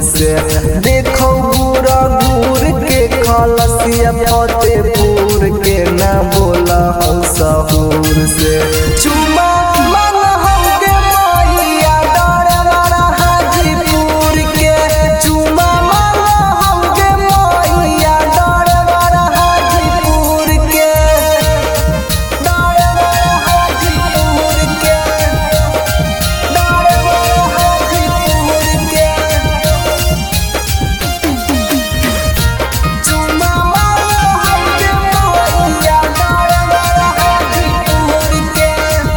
से देखो बुरा दूर के खलसिया फतेहपुर के ना बोला हो सहूर से चुमा मन हमके मैया डर हाजीपुर के चुमा मन हमके मैया डर हाजीपुर के डर हाजीपुर के डर हाजीपुर के चुमा मन हमके मैया डर हाजीपुर के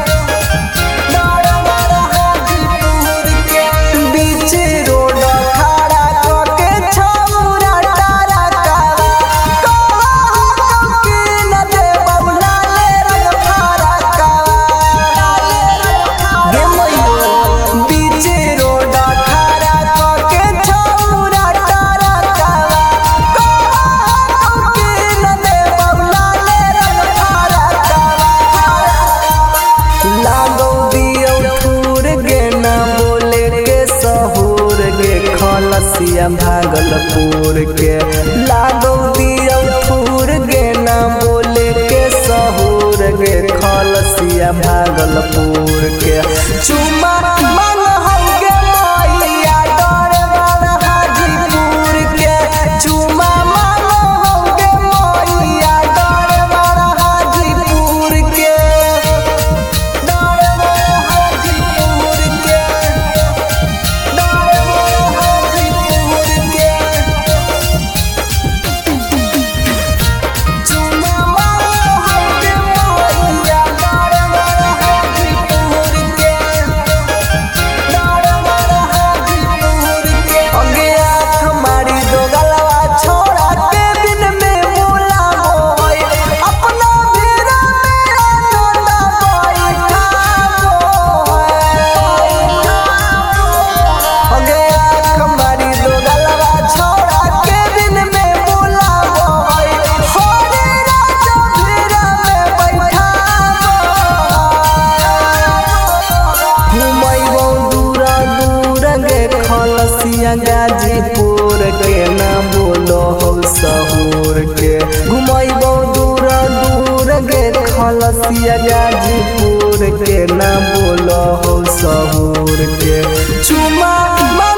बीच रोड खड़ा कके छौरा तारा कावा कहो के न दे बबुला ले रंग फारा कावा गे मैया बीच रोड खड़ा कके छौरा तारा कावा कहो के न दे बबुला ले रंग फारा कावा लागौ दियौ ठूर गे ना बोले के सहूर गे खलसिया भागलपुर के लागौ दियौ ठूर गे ना बोले के सहूर गे खलसिया भागलपुर के चुमा मन हमके मैया डर वाला हाजीपुर के चुमा मन हमके मैया डर वाला हाजीपुर के छोड़ा के दिन में मोला मोय अपना बेरा में आनंदा बैठा अगे आँख मारी दो गलवा छोड़ा के दिन में मोला मोय होरे राजा बेरा में बैठा घुमैबो दूरा दूर गे खलसिया गाजीपुर के ना बोलो हो सहूर के घुमैबो दूरा दूर गे खलसिया गाजीपुर के ना बोलो हो सहूर के चुमा मन